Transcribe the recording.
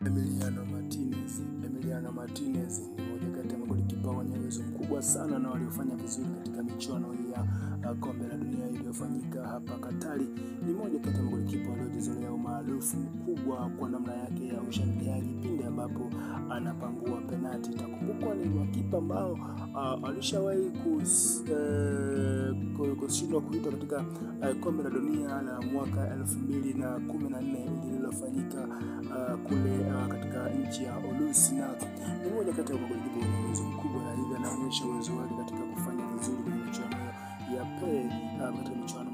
Emiliano Martinez. Emiliano Martinez ni mmoja kati ya magolikipa wenye uwezo mkubwa sana na waliofanya vizuri katika michuano hii ya uh, kombe la dunia iliyofanyika hapa Katari. Ni mmoja kati ya magolikipa waliojizolea umaarufu mkubwa kwa namna yake ya ushangiliaji pindi ambapo anapangua penati. Itakumbukwa ni makipa ambao uh, alishawahi kus, uh, kushindwa kuitwa katika uh, kombe la dunia la mwaka elfu mbili na kumi na nne lililofanyika uh, kule uh, katika nchi ya Urusi, na ni mmoja kati ya magolikipa wenye uwezo mkubwa, na hivyo anaonyesha uwezo wake katika kufanya vizuri kwenye michuano ya PEI uh, katika michuano